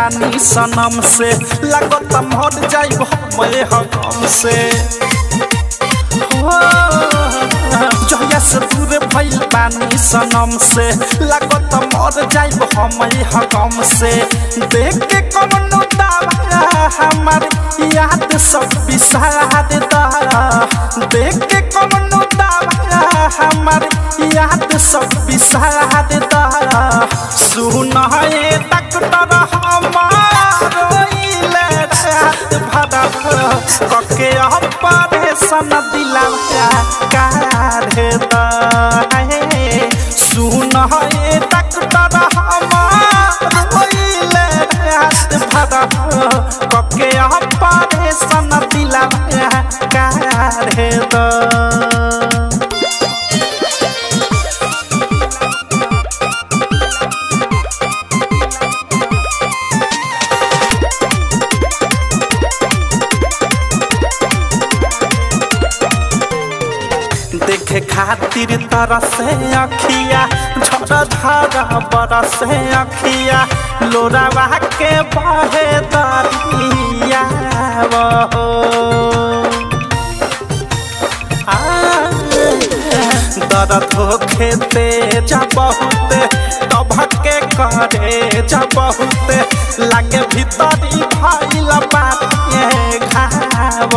बानी सनम से लागत मर जाइब मैं हकम से हो जहिया से दूर भइल बानी सनम से लागत मर जाइब हम हकम से देख के कमनो दावा हमार याद सब बिसार दा देख के कमनो दावा हमार याद सब बिसार दा सुन हे डॉक्टर हमार रोइले रात भर कके ऑपरेशन दिला काढ़े दा सुन हे डॉक्टर हमार रोइले रात भर कके ऑपरेशन दिला काढ़े दा देखे खातिर तरसे अखिया झर झर बरसे अखिया लोरावा के बहे दरिया वो दर्द होखे तेज बहुत तभके करे जा बहुत लागे भीतरी भइल बाटे घाव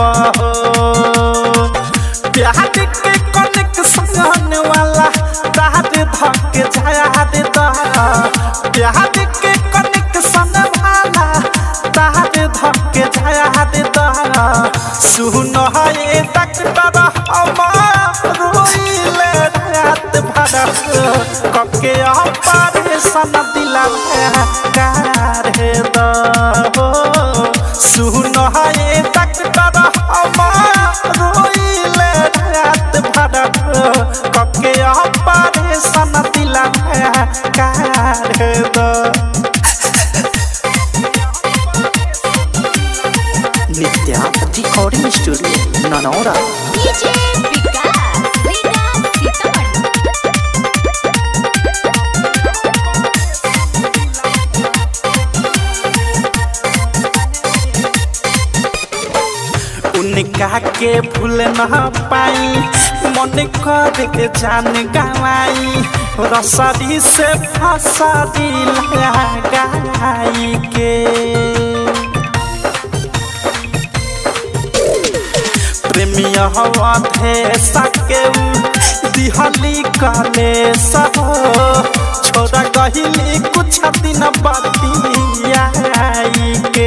प्यार के कनेक्शन वाला तार धके जाया दे दा प्यार के कनेक्शन वाला तार धके जाया दे दा सुन हे डॉक्टर हमार रोइले रात भर कके ऑपरेशन दिला काढ़े दा सुन हे डॉक्टर हमार रोइले रात भर कके ऑपरेशन दिला काढ़े दा Nitya recording studio Nanaura DJ Vikas Rita Sitamarhi उनका के भूल न पाई मन कर के जान गवाई रसरी से फसरी लगाई के प्रेमिया हवा थे सके दिहली काले सहो छोड़ा कहिली कुछ दिन बतियाई के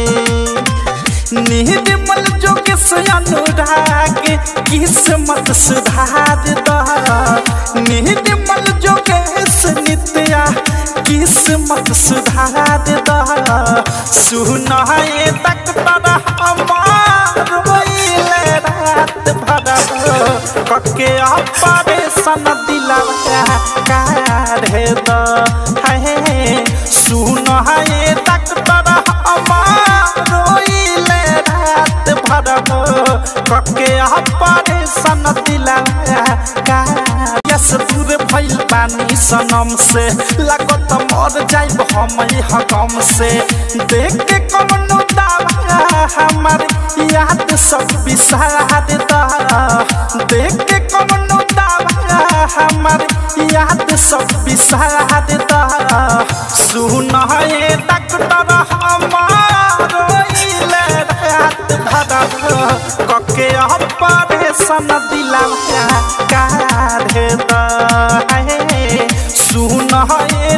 निर्मल जोग से अनुराग किस्मत सुधार दा निर्मल जोग से नित्या किस्मत सुधार दा सुन हे डॉक्टर हमार रोइले रात भर कके ऑपरेशन दिला काढ़े दा हे सुन हे डॉक्टर हमार रोइले रात भर कके ऑपरेशन दिला यस दूर भइल पानी सनम से लागत मर जाइब हम हकम से देख के कमनो दावा हमार याद सब बिसार दा देख के कमनो दावा हमार याद सब बिसार दा सुन हे डॉक्टर हमार रोइले रात भर कके ऑपरेशन दिला काढ़े दा सुन हे